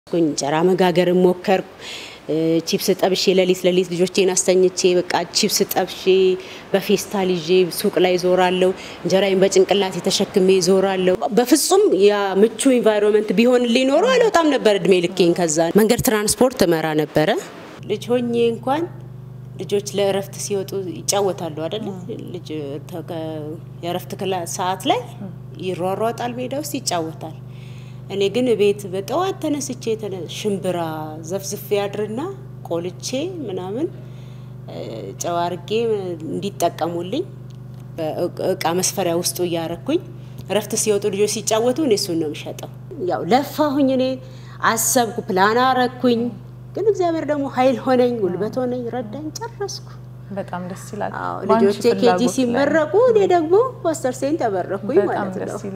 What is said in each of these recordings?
እንጀራ መጋገርን ሞከርኩ። ቺፕስ ጠብሼ ሌሊት ሌሊት ልጆቼን አስተኝቼ በቃ ቺፕስ ጠብሼ በፌስታል ይዤ ሱቅ ላይ ዞራለሁ። እንጀራዬን በጭንቅላት የተሸክሜ ዞራለሁ። በፍጹም ያ ምቹ ኢንቫይሮንመንት ቢሆን ሊኖሩ አልወጣም ነበር እድሜ ልኬን። ከዛ መንገድ ትራንስፖርት እመራ ነበረ። ልጅ ሆኜ እንኳን ልጆች ለእረፍት ሲወጡ ይጫወታሉ አይደለ? ልጅ የእረፍት ሰዓት ላይ ይሯሯጣል፣ ሜዳ ውስጥ ይጫወታል። እኔ ግን ቤት በጠዋት ተነስቼ ሽምብራ ዘፍዝፌ ያድርና ቆልቼ ምናምን ጨው አርጌ እንዲጠቀሙልኝ እቃ መስፈሪያ ውስጡ እያረኩኝ እረፍት ሲወጡ ልጆች ሲጫወቱ እኔ እሱን ነው የምሸጠው። ያው ለፋሁኝ፣ እኔ አሰብኩ፣ ፕላን አረኩኝ። ግን እግዚአብሔር ደግሞ ኃይል ሆነኝ፣ ጉልበት ሆነኝ፣ ረዳኝ፣ ጨረስኩ። በጣም ደስ ይላል። ልጆቼ ኬጂ ሲመረቁ እኔ ደግሞ ፓስተር ሴን ተመረኩኝ ማለት ነው።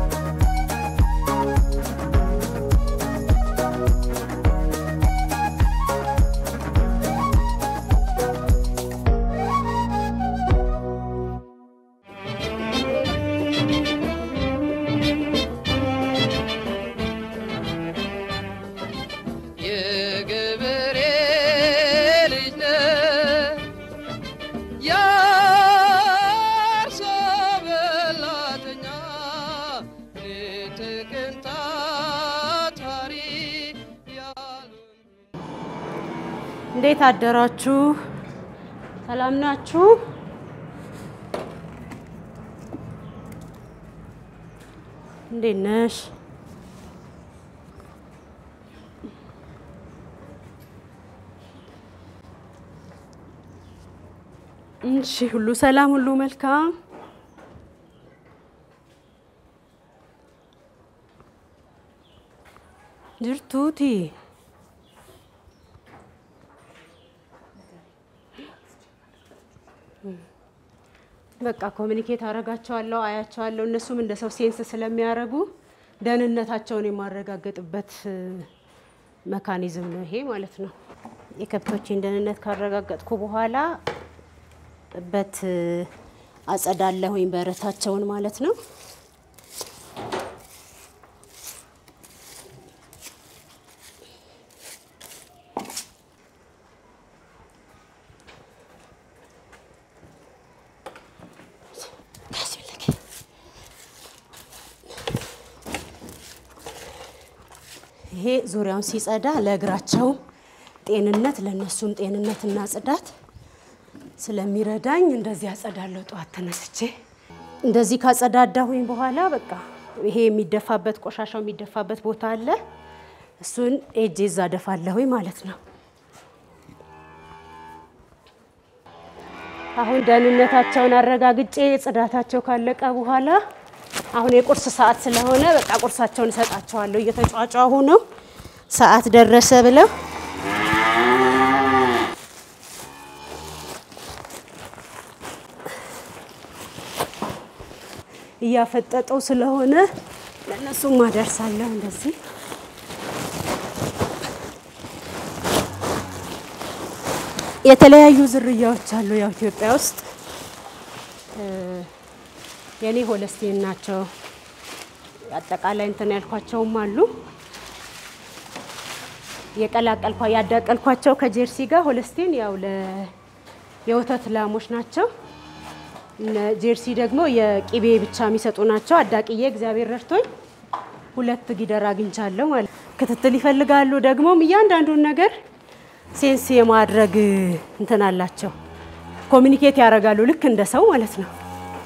እንዴት አደራችሁ? ሰላም ናችሁ? እንዴት ነሽ? እሺ፣ ሁሉ ሰላም፣ ሁሉ መልካም። ጅርቱቲ በቃ ኮሚኒኬት አረጋቸዋለሁ፣ አያቸዋለሁ። እነሱም እንደ ሰው ሴንስ ስለሚያደርጉ ደህንነታቸውን የማረጋገጥበት መካኒዝም ነው ይሄ ማለት ነው። የከብቶችን ደህንነት ካረጋገጥኩ በኋላ በት አጸዳለሁኝ በረታቸውን ማለት ነው። ይሄ ዙሪያውን ሲጸዳ ለእግራቸው ጤንነት ለእነሱም ጤንነትና ጽዳት ስለሚረዳኝ እንደዚህ አጸዳለሁ። ጠዋት ተነስቼ እንደዚህ ካጸዳዳሁኝ በኋላ በቃ ይሄ የሚደፋበት ቆሻሻው የሚደፋበት ቦታ አለ። እሱን ኤጄ እዛ ደፋለሁኝ ማለት ነው። አሁን ደህንነታቸውን አረጋግጬ ጽዳታቸው ካለቀ በኋላ አሁን የቁርስ ሰዓት ስለሆነ በቃ ቁርሳቸውን እሰጣቸዋለሁ። እየተጫጫሁ ነው፣ ሰዓት ደረሰ ብለው እያፈጠጠው ስለሆነ ለእነሱም አደርሳለሁ። እንደዚህ የተለያዩ ዝርያዎች አሉ። ያው ኢትዮጵያ ውስጥ የኔ ሆለስቴን ናቸው። አጠቃላይ እንትን ያልኳቸውም አሉ። የቀላቀልኳ ያዳቀልኳቸው ከጀርሲ ጋር ሆለስቴን ያው የወተት ላሞች ናቸው። ጀርሲ ደግሞ የቂቤ ብቻ የሚሰጡ ናቸው። አዳቅዬ እግዚአብሔር ረድቶኝ ሁለት ጊደር አግኝቻለሁ ማለት ክትትል ይፈልጋሉ። ደግሞም እያንዳንዱን ነገር ሴንስ የማድረግ እንትን አላቸው። ኮሚኒኬት ያደርጋሉ ልክ እንደ ሰው ማለት ነው።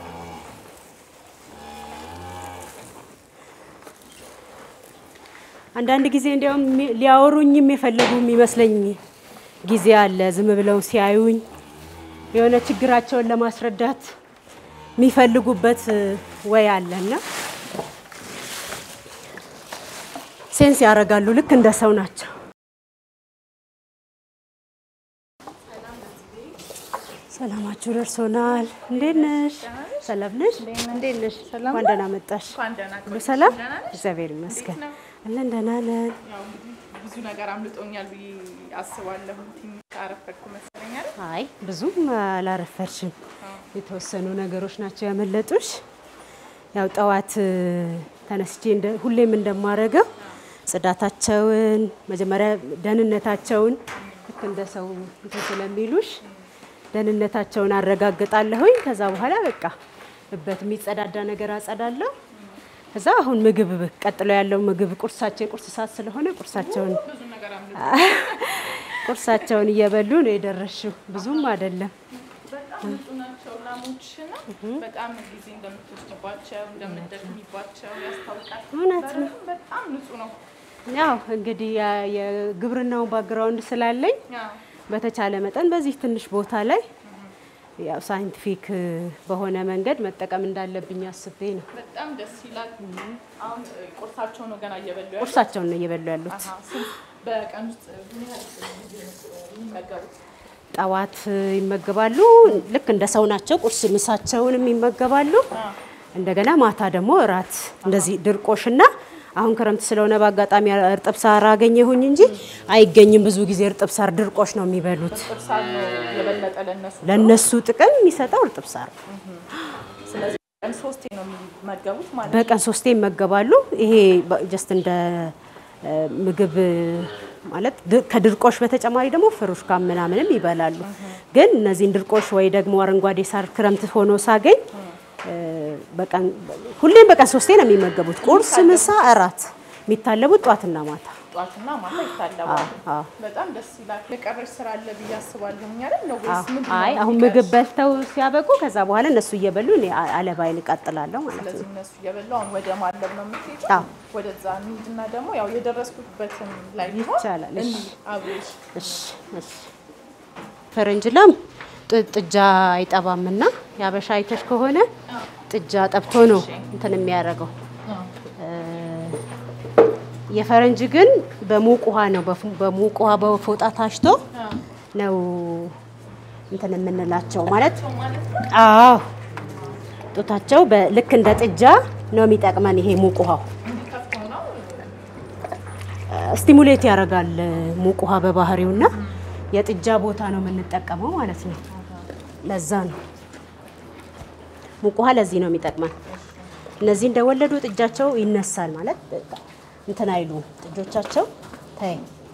አንዳንድ ጊዜ እንዲያውም ሊያወሩኝም የፈለጉ የሚመስለኝ ጊዜ አለ። ዝም ብለው ሲያዩኝ የሆነ ችግራቸውን ለማስረዳት የሚፈልጉበት ወይ አለና ሴንስ ያደርጋሉ። ልክ እንደ ሰው ናቸው። ሰላማችሁ ደርሶናል። እንዴት ነሽ? ሰላም ነሽ? እንዴት ነሽ? እንኳን ደህና መጣሽ። ሁሉ ሰላም? እግዚአብሔር ይመስገን አለን። ደህና ነን። ብዙ ነገር አምልጦኛል ብዬ አስባለሁ። ትንሽ አረፈድኩ መሰለኝ አይደል? አይ ብዙም አላረፈርሽም። የተወሰኑ ነገሮች ናቸው ያመለጡሽ። ያው ጠዋት ተነስቼ ሁሌም እንደማረገው ጽዳታቸውን መጀመሪያ ደህንነታቸውን ልክ እንደ ሰው እንትን ስለሚሉሽ ደህንነታቸውን አረጋግጣለሁኝ። ከዛ በኋላ በቃ እበት የሚጸዳዳ ነገር አጸዳለሁ። ከዛ አሁን ምግብ ቀጥሎ ያለው ምግብ ቁርሳቸው የቁርስ ሰዓት ስለሆነ ቁርሳቸውን ብዙ ነገር አምልጦ ቁርሳቸውን እየበሉ ነው የደረሽው። ብዙም አይደለም። በጣም ንጹህ ናቸው ላሞችና በጣም ጊዜ እንደምትወስድባቸው እንደምትደክሚባቸው ያስታውቃል። እውነት ነው። በጣም በጣም ንጹህ ነው። ያው እንግዲህ ያ- የግብርናውን ባክግራውንድ ስላለኝ አዎ። በተቻለ መጠን በዚህ ትንሽ ቦታ ላይ ያው ሳይንቲፊክ በሆነ መንገድ መጠቀም እንዳለብኝ አስቤ ነው። በጣም ደስ ይላል። አሁን እ, ቁርሳቸው ነው ገና እየበሉ ያሉት። ቁርሳቸውን ነው እየበሉ ያሉት። አሃ፣ ስንት በቀን ውስጥ ምን ያህል ጊዜ ነው የሚመገቡት? ጠዋት ይመገባሉ። ልክ እንደ ሰው ናቸው። ቁርስ ምሳቸውንም ይመገባሉ። እንደገና ማታ ደግሞ እራት እንደዚህ ድርቆሽና አሁን ክረምት ስለሆነ በአጋጣሚ እርጥብ ሳር አገኘሁኝ እንጂ አይገኝም። ብዙ ጊዜ እርጥብ ሳር ድርቆሽ ነው የሚበሉት። ቁርሳን ነው የበለጠ ለእነሱ። ለነሱ ጥቅም የሚሰጠው እርጥብ ሳር ነው። ስለዚህ ቀን ሶስቴ ነው የሚመገቡት ማለት ነው። በቀን ሶስቴ ይመገባሉ። ይሄ ጀስት እንደ እ, ምግብ ማለት ድ- ከድርቆሽ በተጨማሪ ደግሞ ፍሩሽካ ምናምንም ይበላሉ። ግን እነዚህን ድርቆሽ ወይ ደግሞ አረንጓዴ ሳር ክረምት ሆኖ ሳገኝ እ, በቀን ሁሌም በቀን ሶስቴ ነው የሚመገቡት። ቁርስ፣ ምሳ፣ እራት የሚታለቡት ጧትና ማታ። ጠዋትና ማታ ይታለባሉ። አዎ። በጣም ደስ ይላል። የቀረሽ ስራ አለ ብዬ አስባለሁ። እኛ አይደል ነው ወይስ አዎ። ምንድን ነው አይ አሁን የሚቀርሽ? ምግብ በልተው ሲያበቁ ከዛ በኋላ እነሱ እየበሉ እኔ አ- አለባይን እቀጥላለሁ ማለት ነው። ስለዚህ እነሱ እየበሉ አሁን ወደ ማለብ ነው የምትሄጂው? አዎ። ወደዛ እንሂድና ደግሞ ያው የደረስኩበትን ላይ ቢሆን ይቻላል። እሺ። እንሂድ አብሬሽ። እሺ እሺ። ፈረንጅ ላም ጥ- ጥጃ አይጠባምና የአበሻ አይተሽ ከሆነ ጥጃ ጠብቶ ነው እንትን የሚያደርገው። የፈረንጅ ግን በሙቅ ውሃ ነው በፉ- በሙቅ ውሃ በፎጣ ታሽቶ ነው እንትን የምንላቸው ማለት አዎ ጡታቸው በ- ልክ እንደ ጥጃ ነው የሚጠቅመን ይሄ ሙቅ ውሃው እንዲከፍተው ነው ስቲሙሌት ያደርጋል ሙቅ ውሃ በባህሪውና የጥጃ ቦታ ነው የምንጠቀመው ማለት ነው። ለዛ ነው ሙቅ ውሃ ለዚህ ነው የሚጠቅመን። እነዚህ እንደወለዱ ጥጃቸው ይነሳል ማለት በቃ እንትን አይሉ ጥጆቻቸው ተይ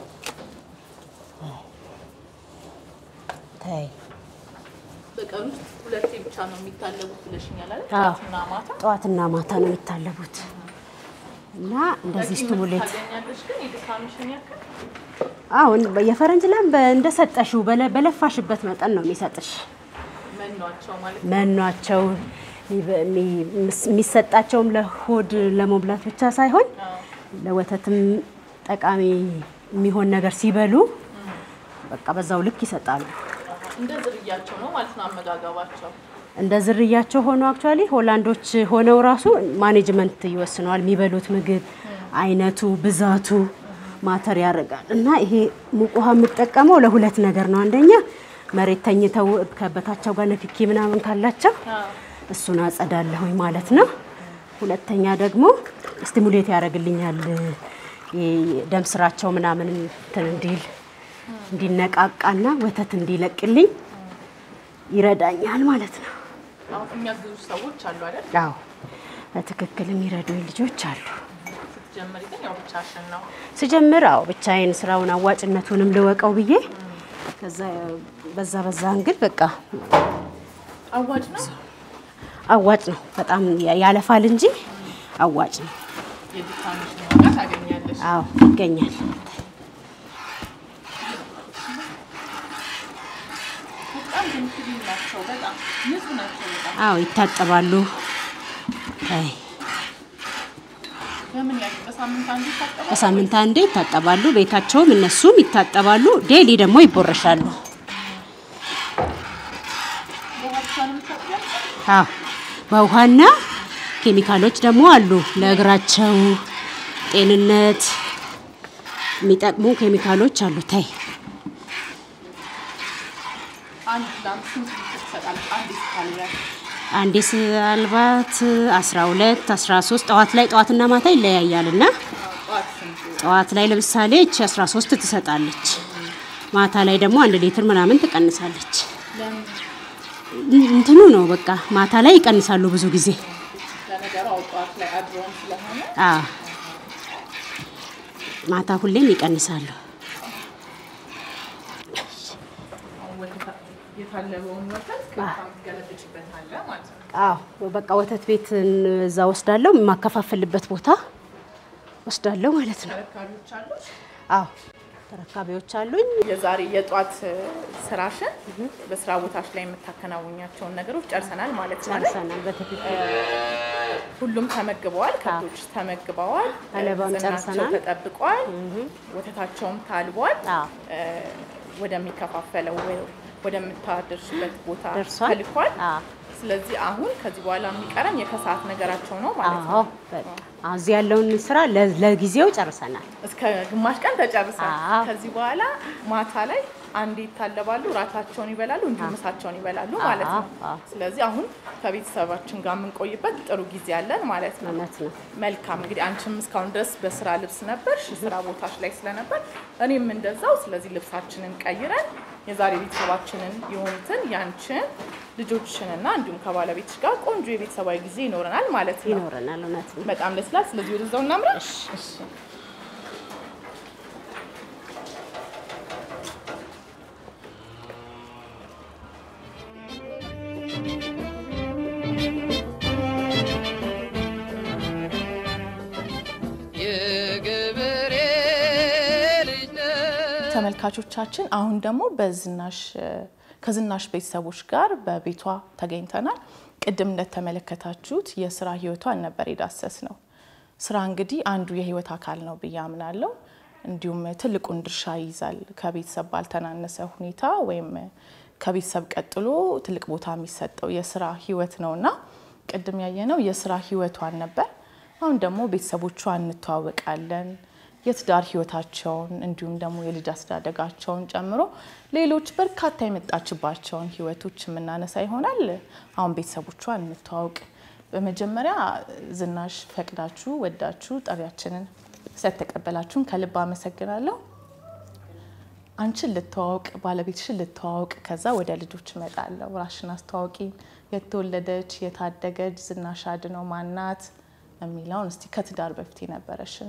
ተይ በቀን ውስጥ ሁለቴ ብቻ ነው የሚታለቡት ብለሽኛል አይደል? አዎ። ጠዋትና ማታ ጠዋትና ማታ ነው የሚታለቡት እና እንደዚህ በቂ ስቲሙሌት ታገኛለሽ ግን የድካምሽን ያክል አሁን የፈረንጅ ላም እንደሰጠሽው በለ- በለፋሽበት መጠን ነው የሚሰጥሽ። መኗቸው ማለት ነው። መኗቸው የሚበ- የሚ- የሚሰጣቸውም ለሆድ ለመብላት ብቻ ሳይሆን ለወተትም ጠቃሚ የሚሆን ነገር ሲበሉ በቃ በዛው ልክ ይሰጣሉ። እንደ ዝርያቸው ነው ማለት ነው አመጋገባቸው። እንደ ዝርያቸው ሆኖ አክቹዋሊ ሆላንዶች ሆነው ራሱ ማኔጅመንት ይወስነዋል። የሚበሉት ምግብ አይነቱ፣ ብዛቱ ማተር ያደርጋል እና ይሄ ሙቅ ውሃ የምጠቀመው ለሁለት ነገር ነው። አንደኛ መሬት ተኝተው ከበታቸው ጋር ንክኪ ምናምን ካላቸው እሱን አጸዳለሁኝ ማለት ነው። ሁለተኛ ደግሞ ስቲሙሌት ያደርግልኛል ይሄ ደም ስራቸው ምናምን እንትን እንዲል እንዲነቃቃና ወተት እንዲለቅልኝ ይረዳኛል ማለት ነው። አሁን የሚያግዙ ሰዎች አሉ አይደል? አዎ በትክክል የሚረዱኝ ልጆች አሉ። ስትጀምሪ ግን ያው ብቻሽን ነው። ስጀምር አዎ ብቻዬን ስራውን አዋጭነቱንም ልወቀው ብዬ ከዛ በዛ በዛ እንግል በቃ አዋጭ ነው። አዋጭ ነው። በጣም ያለፋል እንጂ አዋጭ ነው። የድካምሽን ዋጋ ታገኛለሽ። አዎ ይገኛል። በጣም ግን ክሊን ናቸው። በጣም ንጹህ ናቸው። በጣም አዎ ይታጠባሉ። አይ በምን ያህል በሳምንት አንዱ ይታጠባል? በሳምንት አንዴ ይታጠባሉ። ቤታቸውም እነሱም ይታጠባሉ። ዴሊ ደግሞ ይቦረሻሉ። ውሃቸውንም ታጥቢያለሽ? አዎ በውሃና ኬሚካሎች ደግሞ አሉ ለእግራቸው ጤንነት የሚጠቅሙ ኬሚካሎች አሉ። ታይ አንድ ላም ስንት ሊትር ትሰጣለች? አንድ ስታልቢያ አንዴ አልባት 12 13 ጠዋት ላይ ጠዋትና ማታ ይለያያል እና ጠዋት ስንት? ጠዋት ላይ ለምሳሌ እቺ 13 ትሰጣለች። ማታ ላይ ደግሞ አንድ ሊትር ምናምን ትቀንሳለች። ለምን እንትኑ ነው በቃ ማታ ላይ ይቀንሳሉ ብዙ ጊዜ። ለነገሩ አው ጠዋት ላይ አድሮም ስለሆነ አዎ ማታ ሁሌም ይቀንሳሉ። የታለበውን ወተት ቀጥታ የምትገለብጭበት አለ ማለት ነው። አዎ በቃ ወተት ቤት እዛ ወስዳለሁ፣ የማከፋፍልበት ቦታ ወስዳለሁ ማለት ነው። ተረካቢዎች አሉ። አዎ ተረካቢዎች አሉኝ። የዛሬ የጧት ስራሽን በስራ ቦታሽ ላይ የምታከናውኛቸውን ነገሮች ጨርሰናል ማለት ነው። አይደል? ጨርሰናል በትክክል ሁሉም ተመግበዋል። ከብቶች ተመግበዋል። አለባም ዝናቸው ጨርሰናል። ተጠብቋል። ወተታቸውም ታልቧል። አዎ ወደሚከፋፈለው ወይ ወደምታደርሽበት ቦታ ደርሷል። ተልኳል። አዎ ስለዚህ አሁን ከዚህ በኋላ የሚቀረን የከሰዓት ነገራቸው ነው ማለት ነው። አዎ በቃ አሁን እዚህ ያለውን ስራ ለ- ለጊዜው ጨርሰናል። እስከ ግማሽ ቀን ተጨርሷል። አዎ። ከዚህ በኋላ ማታ ላይ አንዴ ይታለባሉ፣ ራታቸውን ይበላሉ፣ እንዲሁም ምሳቸውን ይበላሉ ማለት ነው። አዎ፣ አዎ። ስለዚህ አሁን ከቤተሰባችን ጋር የምንቆይበት ጥሩ ጊዜ አለን ማለት ነው። እውነት ነው። መልካም እንግዲህ አንቺም እስካሁን ድረስ በስራ ልብስ ነበርሽ፣ ስራ ቦታሽ ላይ ስለነበር እኔም እንደዛው። ስለዚህ ልብሳችንን ቀይረን የዛሬ ቤተሰባችንን የሆኑትን ያንቺን ልጆችሽንና እንዲሁም ከባለቤትሽ ጋር ቆንጆ የቤተሰባዊ ጊዜ ይኖረናል ማለት ነው። ይኖረናል። እውነት ነው። በጣም ደስ ይላል። ስለዚህ ወደዛው እናምራ። እሺ። የገበሬ ልጅ ነህ ተመልካቾቻችን አሁን ደግሞ በዝናሽ ከዝናሽ ቤተሰቦች ጋር በቤቷ ተገኝተናል። ቅድም እንደተመለከታችሁት የስራ ህይወቷን ነበር የዳሰስ ነው። ስራ እንግዲህ አንዱ የህይወት አካል ነው ብዬ አምናለሁ። እንዲሁም ትልቁን ድርሻ ይይዛል። ከቤተሰብ ባልተናነሰ ሁኔታ ወይም ከቤተሰብ ቀጥሎ ትልቅ ቦታ የሚሰጠው የስራ ህይወት ነውና ቅድም ያየነው የስራ ህይወቷን ነበር። አሁን ደግሞ ቤተሰቦቿ እንተዋወቃለን። የትዳር ህይወታቸውን እንዲሁም ደግሞ የልጅ አስተዳደጋቸውን ጨምሮ ሌሎች በርካታ የመጣችባቸውን ህይወቶች የምናነሳ ይሆናል። አሁን ቤተሰቦቿ እንተዋወቅ። በመጀመሪያ ዝናሽ ፈቅዳችሁ ወዳችሁ ጥሪያችንን ስለተቀበላችሁን ከልብ አመሰግናለሁ። አንቺን ልተዋወቅ፣ ባለቤትሽን ልተዋወቅ፣ ከዛ ወደ ልጆች እመጣለሁ። ራሽን አስተዋውቂ። የተወለደች የታደገች ዝናሽ አድነው ማናት የሚለውን እስቲ ከትዳር በፊት የነበረሽን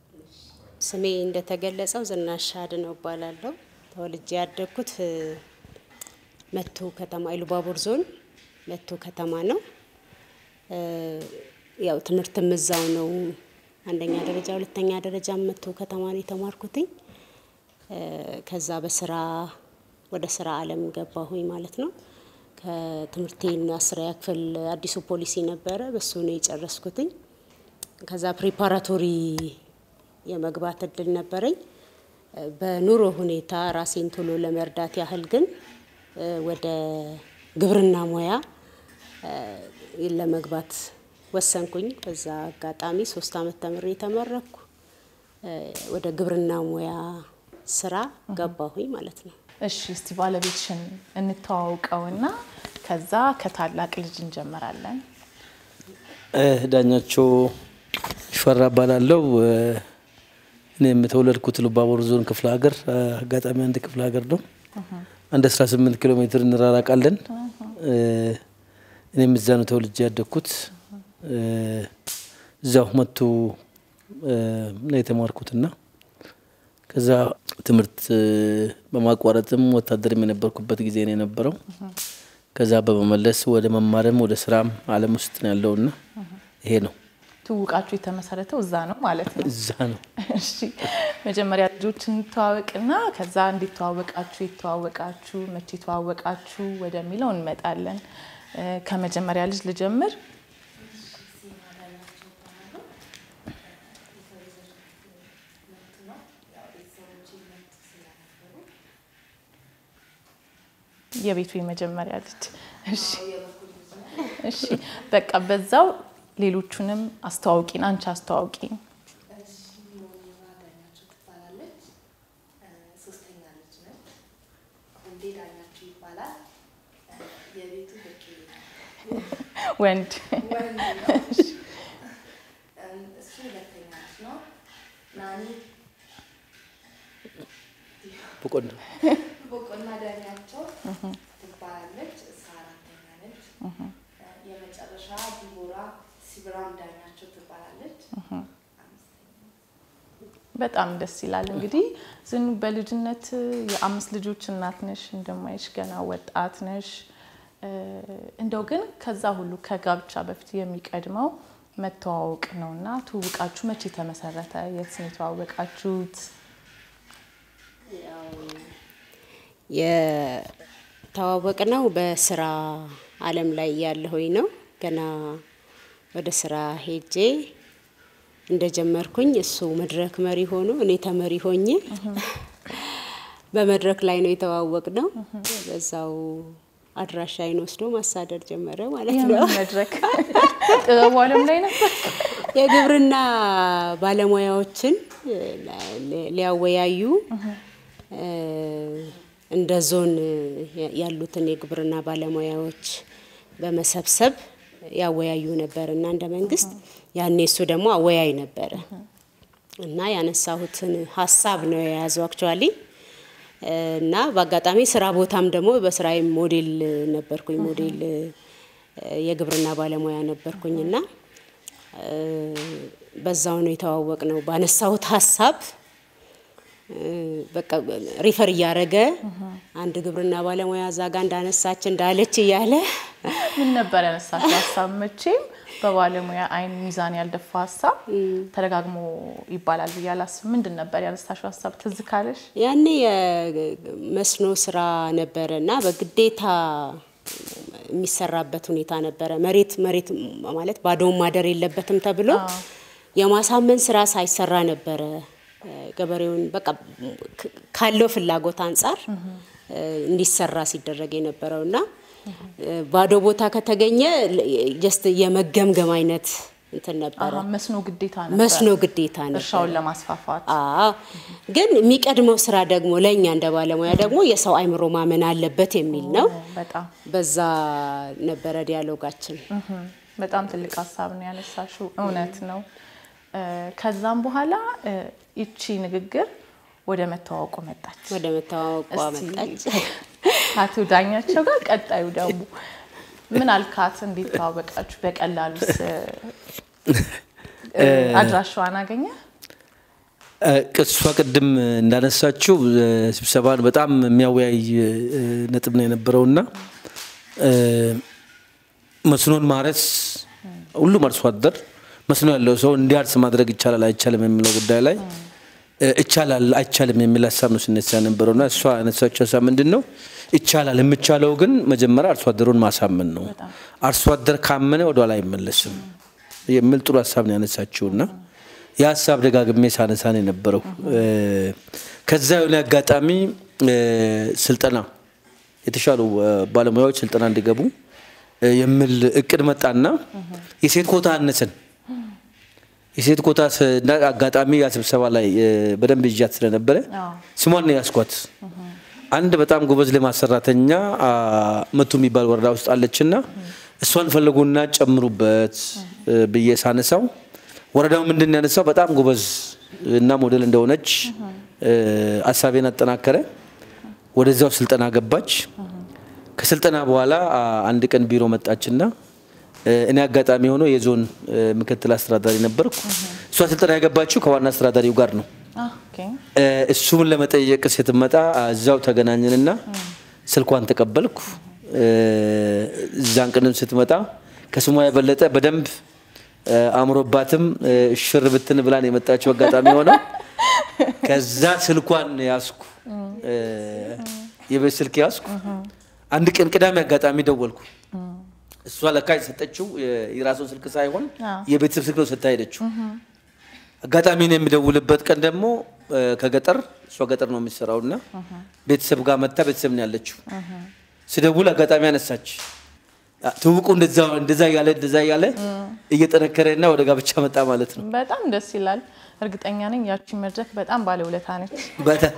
ስሜ እንደተገለጸው ዝናሽ አድነው እባላለሁ። ተወልጄ ያደግኩት እ፣ መቶ ከተማ ኢሉባቦር ዞን መቶ ከተማ ነው። እ፣ ያው ትምህርትም እዛው ነው። አንደኛ ደረጃ፣ ሁለተኛ ደረጃ መቶ ከተማ ነው የተማርኩትኝ። እ፣ ከዛ በስራ ወደ ስራ አለም ገባሁኝ ማለት ነው። ከትምህርቴን አስረኛ ክፍል አዲሱ ፖሊሲ ነበረ፣ በሱ ነው የጨረስኩትኝ። ከዛ ፕሪፓራቶሪ የመግባት እድል ነበረኝ። እ፣ በኑሮ ሁኔታ ራሴን ቶሎ ለመርዳት ያህል ግን እ፣ ወደ ግብርና ሙያ እ፣ ለመግባት ወሰንኩኝ። በዛ አጋጣሚ ሶስት አመት ተምሬ ተመረኩ። እ፣ ወደ ግብርና ሙያ ስራ ገባሁኝ ማለት ነው። እሺ እስቲ ባለቤትሽን እንተዋውቀውና ከዛ ከታላቅ ልጅ እንጀምራለን። ዳኛቸው ሽፈራ እባላለሁ። እኔ የተወለድኩት ሉባቦር ዞን ክፍለ ሀገር አጋጣሚ አንድ ክፍለ ሀገር ነው። አንድ 18 ኪሎ ሜትር እንራራቃለን። እኔም እዛ ነው ተወልጄ ያደግኩት። እዛው መቱ ነው የተማርኩትና ከዛ ትምህርት በማቋረጥም ወታደርም የነበርኩበት ጊዜ ነው የነበረው። ከዛ በመመለስ ወደ መማርም ወደ ስራም አለም ውስጥ ነው ያለውና ይሄ ነው ትውቃችሁ የተመሰረተው እዛ ነው ማለት ነው። እዛ ነው። እሺ መጀመሪያ ልጆች እንተዋወቅና ከዛ እንዴት ተዋወቃችሁ፣ የተዋወቃችሁ፣ መቼ ተዋወቃችሁ ወደሚለው እንመጣለን። እ፣ ከመጀመሪያ ልጅ ልጀምር። የቤቱ የመጀመሪያ ልጅ። እሺ እሺ፣ በቃ በዛው ሌሎቹንም አስተዋውቂን፣ አንቺ አስተዋውቂን። ዳኛቸው ትባላለች። ሶስተኛ ልጅ ነች። ወንዴ ዳኛቸው ይባላል። የቤቱ በቂ ወንድ እሱ ሁለተኛ ልጅ ነው። ናኒ በቆንጆ ቦቆና ዳኛቸው ትባላለች። እሷ አራተኛ ነች። የመጨረሻ ዲቦራ ሲብራም ዳኛቸው ትባላለች። አምስተኛ በጣም ደስ ይላል። እንግዲህ ዝኑ በልጅነት የአምስት ልጆች እናት ነሽ፣ እንደማይሽ ገና ወጣት ነሽ። እ፣ እንደው ግን ከዛ ሁሉ ከጋብቻ በፊት የሚቀድመው መተዋወቅ ነው እና ትውውቃችሁ መቼ ተመሰረተ? የት ነው የተዋወቃችሁት? የተዋወቅ ነው በስራ አለም ላይ ያለሁኝ ነው። ገና ወደ ስራ ሄጄ እንደጀመርኩኝ እሱ መድረክ መሪ ሆኖ እኔ ተመሪ ሆኜ በመድረክ ላይ ነው የተዋወቅ ነው። በዛው አድራሻዬን ወስዶ ማሳደር ጀመረ ማለት ነው። የምን መድረክ ጥበቡ ዓለም ላይ ነበር? የግብርና ባለሙያዎችን ሊ- ሊያወያዩ እ፣ እንደ ዞን ያሉትን የግብርና ባለሙያዎች በመሰብሰብ ያወያዩ ነበር እና እንደ መንግስት ያኔ እሱ ደግሞ አወያይ ነበረ እና ያነሳሁትን ሀሳብ ነው የያዘው አክቹዋሊ እና በአጋጣሚ ስራ ቦታም ደግሞ በስራዬ ሞዴል ነበርኩኝ። ሞዴል እ፣ የግብርና ባለሙያ ነበርኩኝ እና እ፣ በዛው ነው የተዋወቅ ነው ባነሳሁት ሀሳብ እ፣ በቃ ሪፈር እያደረገ አንድ ግብርና ባለሙያ እዛ ጋ እንዳነሳች እንዳለች እያለ ምን ነበር ያነሳሽው ሀሳብ? መቼም በባለሙያ አይን ሚዛን ያልደፋ ሀሳብ ተደጋግሞ ይባላል ብዬ አላስብም። ምንድን ነበር ያነሳሽው ሀሳብ ትዝ ካለሽ? ያኔ የመስኖ ስራ ነበረ እና በግዴታ የሚሰራበት ሁኔታ ነበረ። መሬት መሬት ማለት ባዶውን ማደር የለበትም ተብሎ የማሳመን ስራ ሳይሰራ ነበረ እ፣ ገበሬውን በቃ ክ- ካለው ፍላጎት አንጻር እ፣ እንዲሰራ ሲደረግ የነበረው እና እ፣ ባዶ ቦታ ከተገኘ ጀስት የመገምገም አይነት እንትን ነበረ። አሀ፣ መስኖ ግዴታ ነበር። መስኖ ግዴታ ነበር። እርሻውን ለማስፋፋት አዎ ግን የሚቀድመው ስራ ደግሞ ለእኛ እንደ ባለሙያ ደግሞ የሰው አይምሮ ማመን አለበት የሚል ነው። በጣም በዛ ነበረ ዲያሎጋችን። እህም፣ በጣም ትልቅ ሀሳብ ነው ያነሳሽው። እውነት ነው። እ፣ ከዛም በኋላ እ፣ ይቺ ንግግር ወደ መተዋወቁ መጣች። ወደ መተዋወቋ መጣች። አቶ ዳኛቸው ጋር ቀጣዩ ደግሞ ምን አልካት? እንዴት ተዋወቃችሁ? በቀላሉስ እ፣ አድራሻዋን አገኘ? እ፣ እሷ ቅድም እንዳነሳችው እ፣ ስብሰባን በጣም የሚያወያይ እ፣ ነጥብ ነው የነበረውና እ፣ መስኖን ማረስ ሁሉም አርሶ አደር መስኖ ያለው ሰው እንዲያርስ ማድረግ ይቻላል አይቻልም የሚለው ጉዳይ ላይ እ፣ ይቻላል አይቻልም የሚል ሀሳብ ነው ሲነሳ የነበረውና እሷ ያነሳችው ሀሳብ ምንድን ነው? ይቻላል። የሚቻለው ግን መጀመሪያ አርሶ አደሩን ማሳመን ነው። አርሶ አደር ካመነ ወደኋላ አይመለስም የሚል ጥሩ ሀሳብ ነው ያነሳችውና የሀሳብ ደጋግሜ ሳነሳ ነው የነበረው። እ፣ ከዛ የሆነ አጋጣሚ እ፣ ስልጠና የተሻሉ እ፣ ባለሙያዎች ስልጠና እንዲገቡ እ፣ የሚል እቅድ መጣና የሴት ኮታ አነሰን። የሴት ኮታ ስ- እና አጋጣሚ ያ ስብሰባ ላይ እ፣ በደንብ ይዣት ስለነበረ አዎ። ስሟን ነው ያስኳት። አንድ በጣም ጎበዝ ልማት ሰራተኛ አ፣ መቱ የሚባል ወረዳ ውስጥ አለችና እሷን ፈለጉና ጨምሩበት እ፣ ብዬ ሳነሳው ወረዳው ምንድን ነው ያነሳው በጣም ጎበዝ እና ሞዴል እንደሆነች እ፣ ሀሳቤን አጠናከረ። ወደዚያው ስልጠና ገባች። ከስልጠና በኋላ አ፣ አንድ ቀን ቢሮ መጣችና እ፣ እኔ አጋጣሚ ሆኖ የዞን እ፣ ምክትል አስተዳዳሪ ነበርኩ። እሷ ስልጠና የገባችው ከዋና አስተዳዳሪው ጋር ነው። አ፣ ኦኬ። እ፣ እሱን ለመጠየቅ ስትመጣ እዛው ተገናኘንና ስልኳን ተቀበልኩ። እ፣ እዛን ቀንም ስትመጣ ከስሟ የበለጠ በደንብ እ፣ አምሮባትም እ፣ ሽር ብትን ብላን የመጣችው አጋጣሚ ሆነ። ከዛ ስልኳን ያዝኩ፣ እ፣ የቤት ስልክ ያዝኩ። አንድ ቀን ቅዳሜ አጋጣሚ ደወልኩ። እሷ ለካ የሰጠችው የ- የራሱን ስልክ ሳይሆን አዎ። የቤተሰብ ስልክ ነው ስታ ሄደችው። አጋጣሚ ነው የሚደውልበት ቀን ደግሞ እ፣ ከገጠር እሷ ገጠር ነው የሚሰራው እና ቤተሰብ ጋር መታ ቤተሰብ ነው ያለችው። ስደውል አጋጣሚ አነሳች። አ፣ ትውውቁ እንደዛ እንደዛ እያለ እንደዛ እያለ እየጠነከረ እና ወደ ጋብቻ መጣ ማለት ነው። በጣም ደስ ይላል። እርግጠኛ ነኝ ያቺ መድረክ በጣም ባለውለታ ነች። በተ-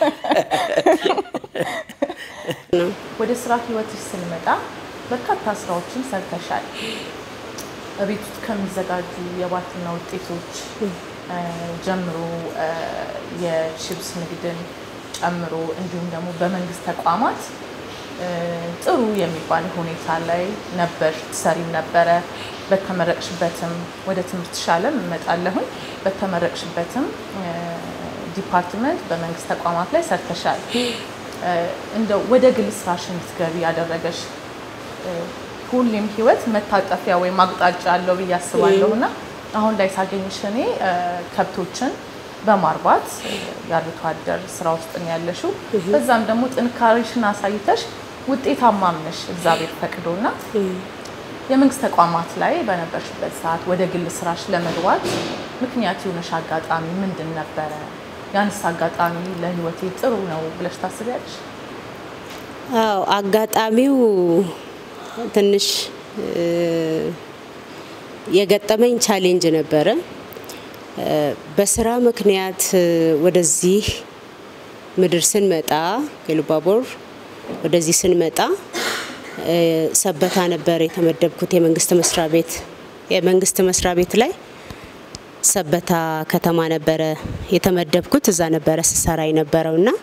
ወደ ስራ ህይወትሽ ስንመጣ በርካታ ስራዎችን ሰርተሻል። በቤት ውስጥ ከሚዘጋጁ የባልትና ውጤቶች እ፣ ጀምሮ እ፣ የቺፕስ ንግድን ጨምሮ እንዲሁም ደግሞ በመንግስት ተቋማት እ፣ ጥሩ የሚባል ሁኔታ ላይ ነበር ትሰሪም ነበረ። በተመረቅሽበትም ወደ ትምህርት ሻለም እመጣለሁኝ። በተመረቅሽበትም እ፣ ዲፓርትመንት በመንግስት ተቋማት ላይ ሰርተሻል። እንደው ወደ ግል ስራሽ እንድትገቢ ያደረገሽ ሁሌም ህይወት መታጠፊያ ወይም አቅጣጫ አለው ብዬ አስባለሁ እና አሁን ላይ ሳገኝሽ እኔ ከብቶችን በማርባት የአርብቶ አደር ስራ ውስጥ ነው ያለሽው። በዛም ደግሞ ጥንካሬሽን አሳይተሽ ውጤታማም ነሽ እግዚአብሔር ፈቅዶና የመንግስት ተቋማት ላይ በነበርሽበት ሰዓት ወደ ግል ስራሽ ለመግባት ምክንያት የሆነሽ አጋጣሚ ምንድን ነበረ? ያንስ አጋጣሚ ለህይወቴ ጥሩ ነው ብለሽ ታስቢያለሽ? አዎ አጋጣሚው ትንሽ የገጠመኝ ቻሌንጅ ነበረ። በስራ ምክንያት ወደዚህ ምድር ስንመጣ ከኢሉባቦር ወደዚህ ስንመጣ ሰበታ ነበር የተመደብኩት የመንግስት መስሪያ ቤት የመንግስት መስሪያ ቤት ላይ ሰበታ ከተማ ነበረ የተመደብኩት። እዛ ነበረ ስሰራ የነበረው እና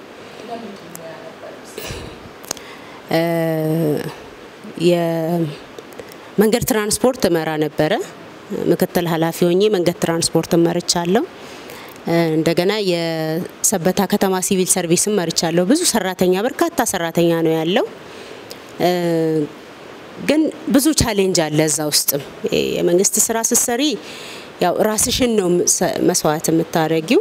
የመንገድ ትራንስፖርት እመራ ነበረ። ምክትል ኃላፊ ሆኜ መንገድ ትራንስፖርት መርቻለሁ። እንደገና የሰበታ ከተማ ሲቪል ሰርቪስም መርቻለሁ። ብዙ ሰራተኛ በርካታ ሰራተኛ ነው ያለው። ግን ብዙ ቻሌንጅ አለ እዛ ውስጥም። የመንግስት ስራ ስትሰሪ ያው ራስሽን ነው መስዋዕት የምታደርጊው።